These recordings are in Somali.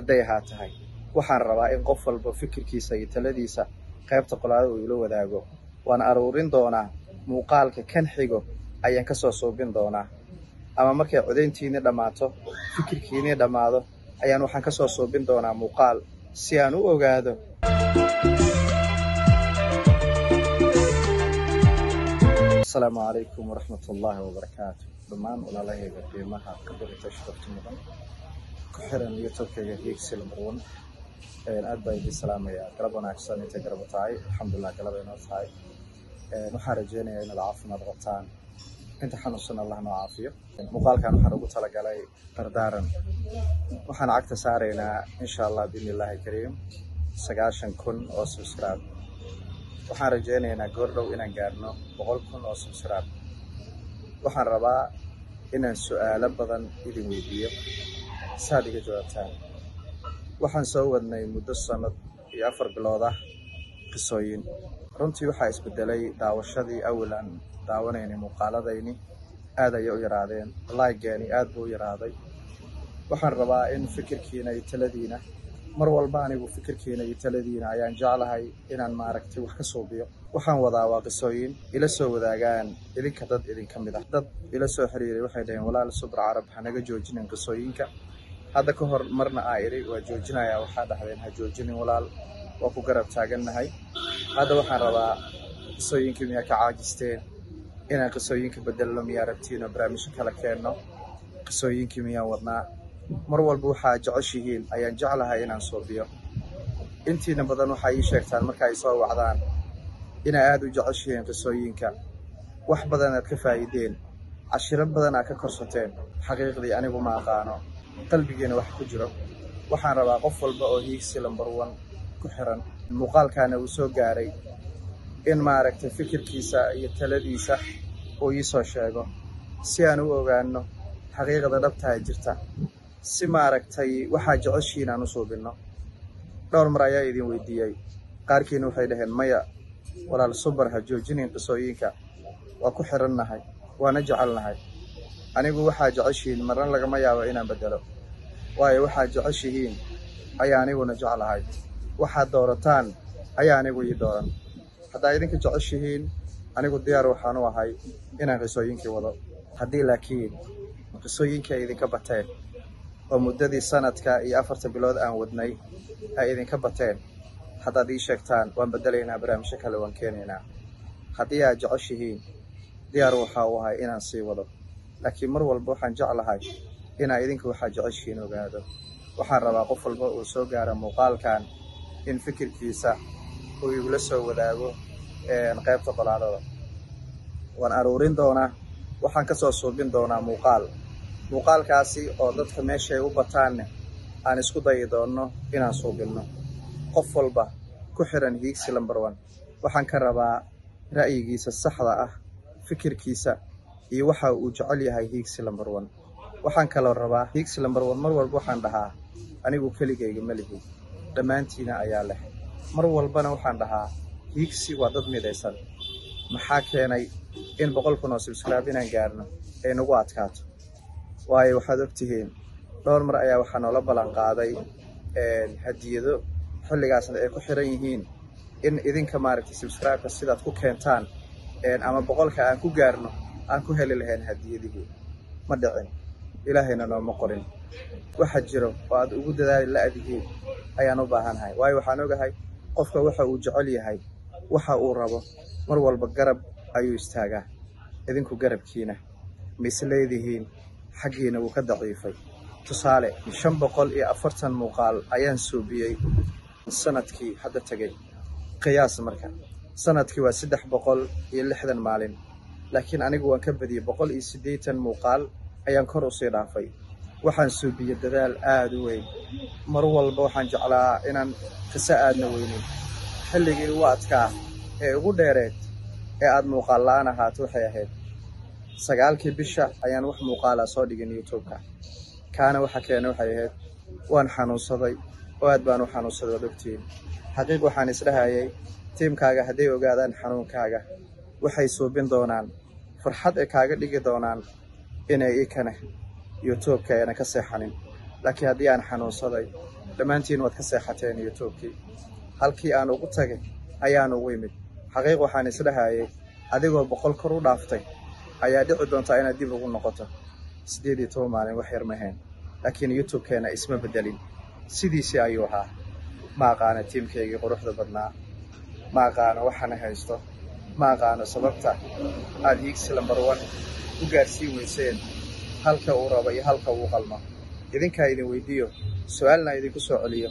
hadday ahaa tahay waxaan rabaa in qof walba fikirkiisa iyo taladiisa qaybta qolaada uu ila wadaago waan aruurin doonaa muuqaalka kan xigo ayaan ka soo suubin doonaa ama markay codayntiinii dhammaato fikirkiinii dhammaado ayaan waxaan ka soo suubin doonaa muuqaal si aan u ogaado asalaamu calaykum waraxmat ullaahi wabarakaatu dhammaan walaalahayga qiimaha kabarita sharafta mudan ku xiran youtubekayga hiigsi lambar one aad baa idin salaamayaa galab wanaagsan intay garaba tahay alxamdulilah galaba inoo tahay waxaan rajeynayaa inaad caafimaad qabtaan inta xanuunsan allah noo caafiyo muuqaalkan waxaan ugu talagalay dardaaran waxaan cagta saaraynaa insha allah biidni illaahi kariim sagaashan kun oo subscribe waxaan rajeynaynaa goordhow inaan gaarno boqol kun oo subscribe waxaan rabaa inaan su'aalo badan idin weydiiyo saad iga jawaabtaan waxaan soo wadnay muddo sannad iyo afar bilood ah qisooyin runtii waxaa isbedelay daawashadii awal aan daawanaynay muuqaaladayni aad ayay u yaraadeen laageeni aad buu u yaraaday waxaan rabaa in fikirkiina iyo taladiina mar walba anigu fikirkiina iyo taladiina ayaan jeclahay inaan maaragtay wax ka suubiyo waxaan wadaa waa qisooyin ila soo wadaagaan idinka dad idinka mid ah dad ila soo xiriiray waxay dhaheen walaal subra carab hanaga joojinin qisooyinka hadda ka hor marna aa idhi waa joojinayaa waxaa dhahdeen ha joojinin walaal waa ku garab taagannahay hadda waxaan rabaa qisooyinkii miyaa ka caajisteen inaan qisooyinka bedelno miyaa rabtiin oo barnaamijyo kala keenno qisooyinkii miyaan wadnaa mar walba waxaa jeceshihiin ayaan jeclahay inaan suubiyo intiina badan waxaa ii sheegtaan marka ay soo wacdaan inaa aad u jeceshihiin qisooyinka wax badan aad ka faa'iideen cashiro badan aad ka korsateen xaqiiqdii anigu ma aqaano qalbigiina wax ku jiro waxaan rabaa qof walba oo hiigsi lambar one ku xiran muuqaalkaana uu soo gaaray in maaragtay fikirkiisa iyo taladiisa uu ii soo sheego si aan u ogaanno xaqiiqda dhabtaha jirta si maaragtay waxaa jeceshiin aan u suubinno dhowr mar ayaa idin weydiiyey qaarkiina waxay dhaheen maya walaal subar ha joojinin qisooyinka waa ku xirannahay waana jecelnahay anigu waxaa jeceshihiin marna lagama yaabo inaan bedelo waayo waxaad jeceshihiin ayaa aniguna jeclahay waxaad doorataan ayaa anigu ii dooran haddaa idinka jeceshihiin anigu diyaar waxaan u ahay inaan qisooyinkii wado haddii laakiin qisooyinkii ay idinka bateen oo muddadii sanadka iyo afarta bilood aan wadnay ay idinka bateen haddaad ii sheegtaan waan bedelaynaa barnaamijyo kale waan keenaynaa haddii aad jeceshihiin diyaar waxaa u ahay inaan sii wado laakiin mar walba waxaan jeclahay inaa idinka waxaa jeceshihiin ogaado waxaan rabaa qof walba uu soo gaaro muuqaalkan in fikirkiisa uu igula soo wadaago qaybta qolaadada waan aruurin doonaa waxaan ka soo suubin doonaa muuqaal muuqaalkaasi oo dadka meeshay u bataanne aan isku dayi doonno inaan suubinno qof walba ku xiran hiigsi lambar one waxaan ka rabaa ra'yigiisa saxda ah fikirkiisa iyo waxa uu jecel yahay hiigsi lambar one waxaan kaloo rabaa hiigsi lambar one mar walba waxaan dhahaa anigu keligayga ma lihi dhammaantiina ayaa leh mar walbana waxaan dhahaa hiigsi waa dad midaysan maxaa keenay in boqol kun oo subscribe inaan gaarno ay nagu adkaato waayo waxaad ogtihiin dhowr mar ayaa waxaa noola ballan qaaday hadiyado xilligaasna ay ku xiran yihiin in idinka maaragtay subscribeka sidaad ku keentaan ama boqolka aan ku gaarno aan ku heli lahayn hadiyadihii ma dhicin ilaahayna nooma qorin waxa jiro oo aad ugu dadaali la-dihiin ayaan u baahannahay waayo waxaan ogahay qofka waxa uu jecel yahay waxa uu rabo mar walba garab ayuu istaagaa idinku garabkiina ma isleedihiin xaggiina wuu ka daciifay tusaale shan boqol iyo afartan muuqaal ayaan suubiyey sanadkii hadda tegey qiyaas marka sanadkii waa saddex boqol iyo lixdan maalin laakiin anigu waan ka badiyey boqol iyo siddeetan muuqaal ayaan kor usii dhaafay waxaan suubiyey dadaal aada u weyn mar walba waxaan jeclaa inaan qiso aadna weynin xilligii ugu adkaa ee ugu dheereed ee aada muuqaal la-aan ahaato waxay ahayd sagaalkii bisha ayaan wax muuqaala soo dhigin youtube-ka kaana waxa keena waxay ahayd waan xanuunsaday oo aad baan u xanuunsaday waad ogtiin xaqiiq waxaan isdhahayay tiimkaaga hadday ogaadaan xanuunkaaga waxay suubin doonaan farxad ay kaaga dhigi doonaan inay ikane youtube-ka ayna ka seexanin laakiin haddii aan xanuunsaday dhammaantiin waad ka seexateen youtubekii halkii aan ugu tagay ayaan ugu imid xaqiiq waxaan isdhahayay adigoo boqol kor u dhaaftay ayaa dhici doontaa inaad dib ugu noqoto siddeed iyo toban maalin wax yar maheen laakiin youtubekeenna isma beddelin sidiisii ayuu ahaa ma aqaano tiimkaygii quruxda badnaa ma aqaano waxaana haysto ma aqaano sababta aad hiigsi lambar wan u gaarsiin weyseen halka uu rabo iyo halka uu qalmo idinkaa idin weydiiyo su-aalna idinku soo celiyo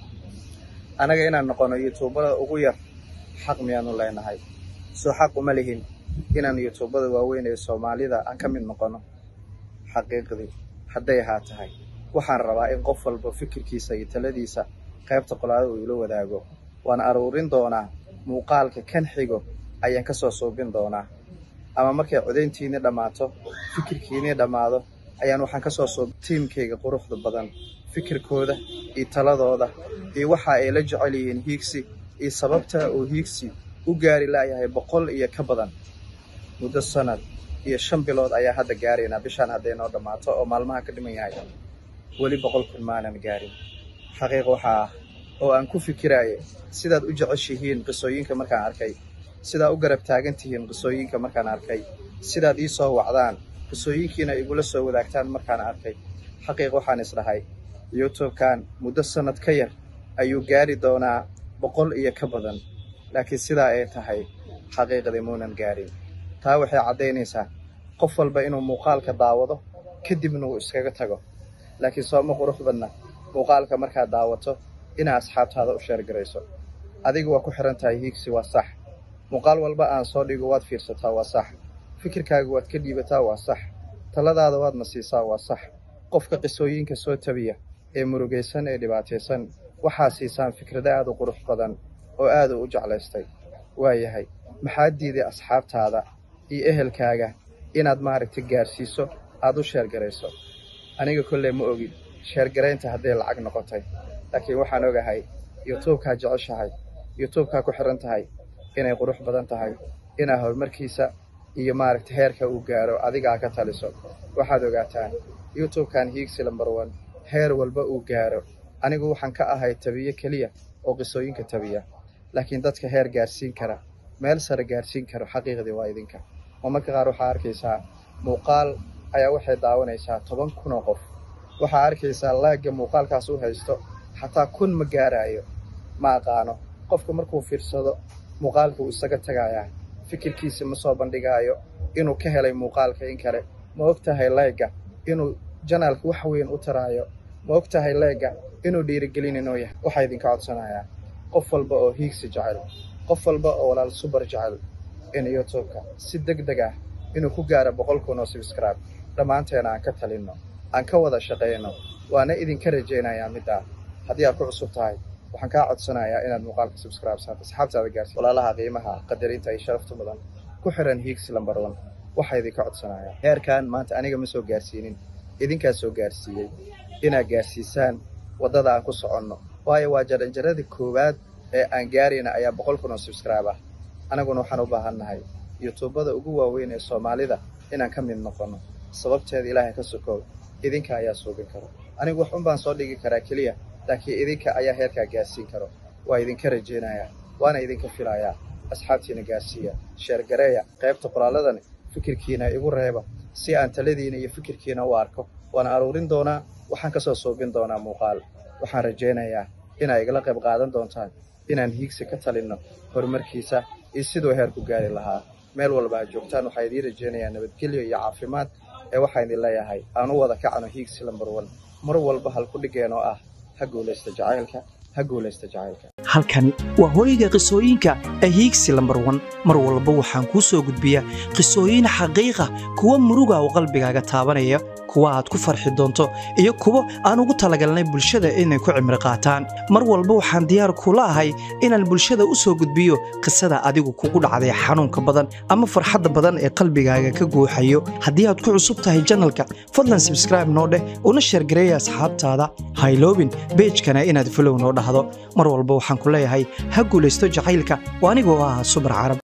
annaga inaan noqono yutuubada ugu yar xaq miyaanu leenahay soo xaq uma lihin inaan yutuubada waaweyn ee soomaalida aan ka mid noqono xaqiiqdii hadday ahaa tahay waxaan rabaa in qof walba fikirkiisa iyo taladiisa qaybta qolaada uu ila wadaago waan aruurin doonaa muuqaalka kan xigo ayaan ka soo suubin doonaa ama markay codayntiinii dhammaato fikirkiinii dhammaado ayaan waxaan ka soo suub tiimkayga quruxda badan fikirkooda iyo taladooda iyo waxa ay la jecel yihiin hiigsi iyo sababta uu hiigsi u gaari laayahay boqol iyo ka badan muddo sanad iyo shan bilood ayaa hadda gaaraynaa bishaan hadday noo dhammaato oo maalmaha ka dhiman yahay weli boqol kun maanan gaarin xaqiiq waxaa ah oo aan ku fikiraayay sidaad u jeceshihiin qisooyinka markaan arkay sidaa u garab taagan tihiin qisooyinka markaan arkay sidaad ii soo wacdaan qisooyinkiina igula soo wadaagtaan markaan arkay xaqiiq waxaan isdhahay youtube-kan muddo sannad ka yar ayuu gaari doonaa boqol iyo ka badan laakiin sidaa ay tahay xaqiiqdii muunan gaarin taa waxay caddaynaysaa qof walba inuu muuqaalka daawado kadibna uu iskaga tago laakiin sooma qurux badna muuqaalka markaad daawato inaa asxaabtaada u sheergarayso adiga waa ku xihan tahay hiigsi waa sax muuqaal walba aan soo dhigo waad fiirsataa waa sax fikirkaaga waad ka dhiibataa waa sax taladaada waadna siisaa waa sax qofka qisooyinka soo tabiya ee murugaysan ee dhibaataysan waxaa siisaan fikrado aad u qurux badan oo aad u u jeclaystay waayahay maxaad diiday asxaabtaada iyo ehelkaaga inaad maaragtay gaarsiiso aad u sheergarayso aniga kolley ma ogin sheergaraynta hadday lacag noqotay laakiin waxaan ogahay yutuubkaa jeceshahay yutuubkaa ku xihan tahay inay qurux badan tahay inaa horumarkiisa iyo maaragta heerka uu gaaro adigaa ka taliso waxaad ogaataan youtube-kan hiigsi lambar one heer walba uu gaaro anigu waxaan ka ahay tabiye keliya oo qisooyinka tabiya laakiin dadka heer gaarsiin kara meel sare gaarsiin karo xaqiiqdii waa idinka oo marka qaar waxaa arkaysaa muuqaal ayaa waxay daawanaysaa toban kun oo qof waxaa arkaysaa laagga muuqaalkaas u haysto xataa kun ma gaaraayo ma aqaano qofka markuu fiirsado muuqaalka uu isaga tagaayaa fikirkiisa ma soo bandhigaayo inuu ka helay muuqaalka in kale ma og tahay leegga inuu janaalka wax weyn u taraayo ma og tahay leegga inuu dhiirigelin inuu yahay waxaa idinka codsanayaa qof walba oo hiigsi jecel qof walba oo walaal subar jecel in youtubeka si deg deg ah inuu ku gaaro boqol kun oo subscribe dhammaanteena aan ka talinno aan ka wada shaqayno waana idinka rajaynayaa middaa haddii aad ku cusub tahay waxaan kaa codsanayaa inaad muuqaalka subscribe saato asxaabtaada gaarsi walaalaha qiimaha qadarinta iyo sharafta mudan ku xiran hiigsi lambar one waxaa idinka codsanayaa heerkan maanta aniga ma soo gaarsiinin idinkaa soo gaarsiiyey inaad gaarsiisaan waddada aan ku soconno waayo waa jaranjarada koowaad ee aan gaarayna ayaa boqol kun oo subscribe ah anaguna waxaan u baahannahay yutuubada ugu waaweyn ee soomaalida inaan ka mid noqonno sababteeda ilaahay ka sokow idinka ayaa suubin karo anigu wax un baan soo dhigi karaa keliya laakiin idinka ayaa heerkaa gaarsiin karo waa idinka rajaynayaa waana idinka filayaa asxaabtiina gaarsiiya sheergareeya qaybta qoraalladani fikirkiina igu reeba si aan taladiina iyo fikirkiina u arko waana aruurin doonaa waxaan ka soo suubin doonaa muuqaal waxaan rajaynayaa inaa igala qayb qaadan doontaan inaan hiigsi ka talinno horumarkiisa iyo siduu heerku gaari lahaa meel walba aad joogtaan waxaa idiin rajaynayaa nabadgelyo iyo caafimaad ee waxaa idin leeyahay aan u wada kacno hiigsi lambar one mar walba halku dhigeen oo ah ha guulaysta jacaylka ha guulaysta jacaylka halkani waa hooyga qisooyinka ee hiigsi lambar wan mar walba waxaan kuu soo gudbiyaa qisooyin xaqiiqa kuwa muruga oo qalbigaaga taabanaya kuwa aad ku farxi doonto iyo kuwo aan ugu talagalnay bulshada inay ku cimri qaataan mar walba waxaan diyaar kula ahay inaan bulshada u soo gudbiyo qisada adigu kugu dhacday xanuunka badan ama farxadda badan ee qalbigaaga ka guuxayo haddii aad ku cusub tahay janalka fadlan sabskraibe noo dheh una sheergareeya asxaabtaada hayloobin beejkana inaad fulow noo dhahdo mar walba waxaan ku leeyahay ha guulaysto jacaylka oo anigoo ah subar carab